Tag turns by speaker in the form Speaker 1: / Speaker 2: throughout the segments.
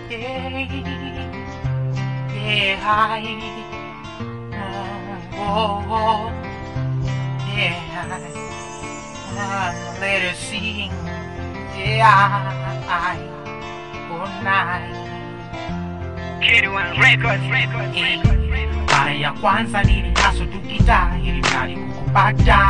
Speaker 1: Yeah, yeah, I, oh, oh, yeah, uh, let her sing. Yeah, I, all night.
Speaker 2: K1 Records, Records, Records, Records.
Speaker 1: Mara ya kwanza nilihaso tukita ili mradi kukupata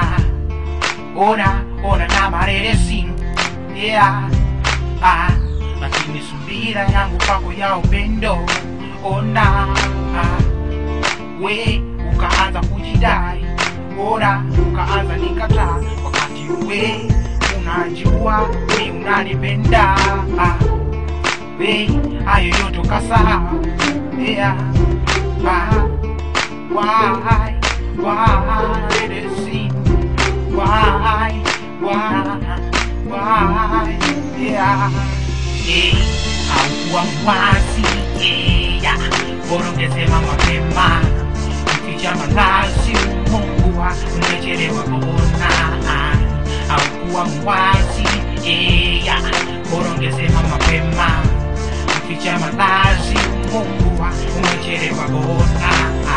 Speaker 1: ona ona na mareresi yeah. ah, lakini subira yangu kwako ya upendo ona ah, we ukaanza kujidai ona ukaanza nikataa wakati we unajua we unanipenda ah, we hayo yote ukasahau yeah. Why, why, why did it seem? Why, why, why, yeah, hey, haukuwa mwasi, yeah, bora ungesema mapema, ukificha malazi Mungu wa umechelewa kuona, haukuwa mwasi, yeah, bora ungesema mapema, ukificha malazi Mungu wa umechelewa kuona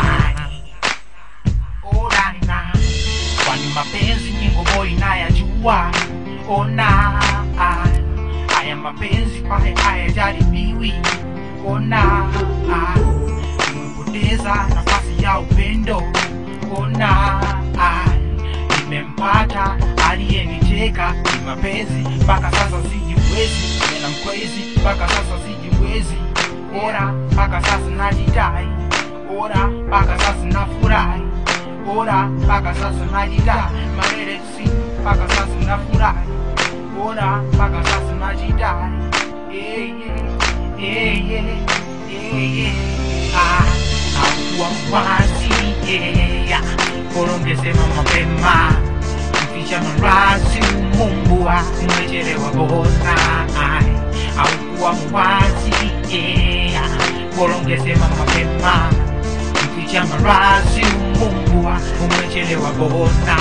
Speaker 1: Ona kwani mapenzi nyingo boy nayajua ona haya mapenzi kwaye hayajaribiwi ona nimepoteza nafasi ya upendo ona nimempata aliyeniteka ni mapenzi mpaka sasa sijiwezi tena mkwezi mpaka sasa sijiwezi ora mpaka sasa najidai ora mpaka sasa nafurahi ora mpaka sasa najidai mareresi mpaka sasa nafurahi ora mpaka sasa najidai yeah, yeah, yeah, yeah, yeah, yeah. Ah, haukuwa mwasi yeah. bora ungesema mapema mficha marazi umumbua umechelewa bona haukuwa mwasi yeah. bora ungesema mapema mficha marazi umumbua umechelewa bona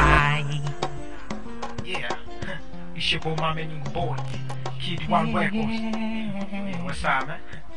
Speaker 1: yeah It's your boy, my man, boy. Kid One Records. Yeah, what's up, man?